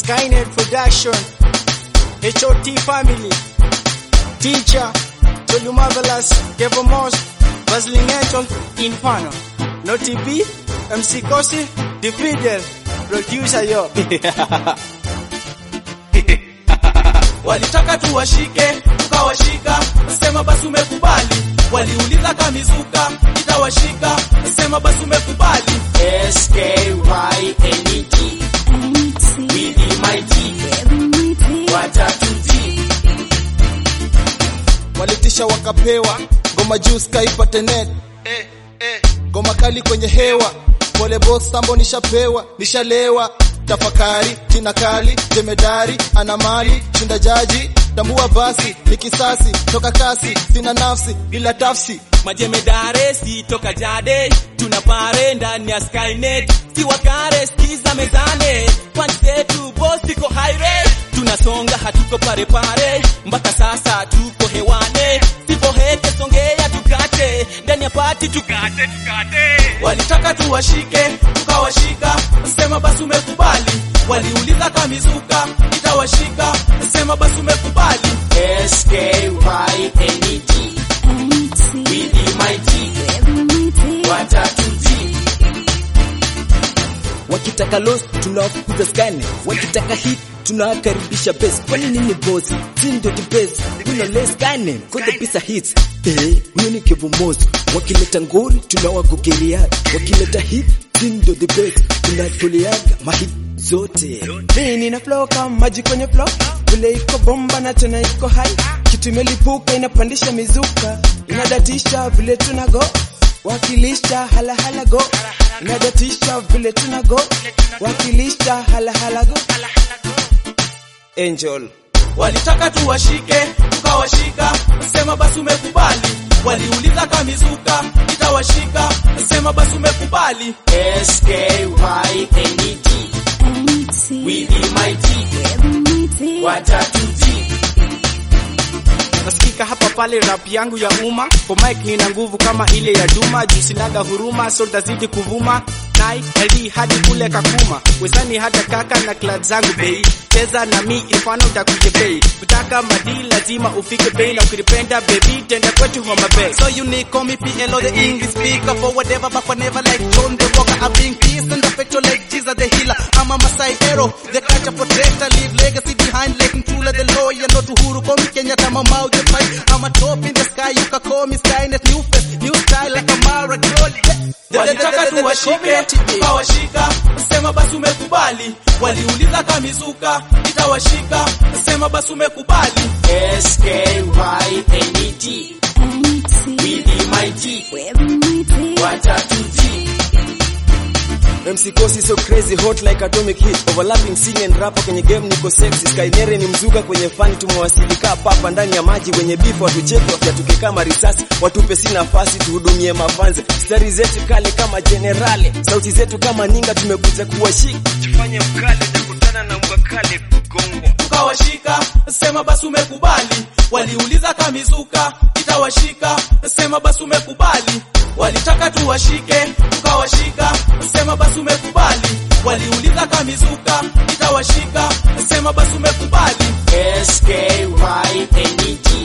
Skynet Production, HOT Family, Teacher, Tolu Marvelous, Kevo Moss, Vaseline Angel, Infano, No TV, MC Kosi, The Fidel, Producer yo. Walitaka tuwashike tukawashika, sema basi umekubali. Waliuliza kamizuka itawashika, sema basi umekubali. S-K-Y-N-E-T, we the mighty, watatuti. walitisha wakapewa ngoma juu sky ipate net eh, eh. ngoma kali kwenye hewa pole boss tambo nishapewa nishalewa tafakari jina kali jemedari ana mali shinda jaji tambua basi ni kisasi toka kasi sina nafsi bila tafsi Majemedare si toka jade, tuna pare ndani ya Skynet, si wakare skiza mezane, punch zetu boss iko high rate, tunasonga hatuko pare pare, mpaka sasa tuko hewane, sipoheke songea tukate, ndani ya pati tukate tukate. Walitaka tuwashike, tukawashika, sema basi umekubali. Waliuliza kamizuka, itawashika, sema basi umekubali. S-K-Y-N-E-T, we the mighty, watatuti. wakitaka lost tunawafukuza skane wakitaka hit tunawakaribisha base kwani nini boss si ndio the best we no less skane for the pizza hits eh huyo ni Kevo Moss wakileta ngori tunawagogerea wakileta hit si ndio the best tunatoleaga mahit zote Mimi nina flow kama maji kwenye flow, vile iko bomba na tena iko high, kitu imelipuka inapandisha mizuka, inadatisha vile tuna go wakilisha hala hala go, inadatisha vile tuna go wakilisha hala hala go. Angel Walitaka tuwashike, tukawashika, sema basi umekubali. Waliuliza kamizuka, itawashika, sema basi umekubali. S-K-Y-N-E-T, we the mighty, watatuti. Nasikika hapa pale rap yangu ya umma kwa mic nina nguvu kama ile ya Duma juu sinaga huruma so tazidi kuvuma nai hadi hadi kule Kakuma wezani hata kaka na club zangu bei cheza na mi ifano utakuja bei kutaka madili lazima ufike bei na ukilipenda baby tenda kwetu Homa Bay So you need call me PLO the English speaker for whatever but for never like John the Walker. I bring peace and affection like Jesus the healer. I'm a Masai hero, the culture protector, leave legacy behind like Mtula the lawyer, not Uhuru, call me Kenyatta, I'm a mouth the fight. I'm a top in the sky, you can call me Skynet, new face, new style like a Mara Girl. Walitaka tuwashike, tukawashika, sema basi umekubali. Waliuliza kamizuka, itawashika, sema basi umekubali. S-K-Y-N-E-T, we the mighty, watatuti. MC Kosi so crazy hot like atomic heat overlapping sing and rap kwenye game niko sexy Skynere ni mzuka kwenye fani tumewasili kaa papa ndani ya maji wenye beef watucheke wakiatuke kama risasi watupe si nafasi tuhudumie mafanze stari zetu kale kama generale sauti zetu kama ninga tumekuja kuwashika tufanye mkale takutana na mwakale gongo tukawashika, sema basi umekubali. Waliuliza kamizuka, itawashika, sema basi umekubali. Walitaka tuwashike, tukawashika, sema basi umekubali. Waliuliza kamizuka, itawashika, sema basi umekubali. S-K-Y-N-E-T,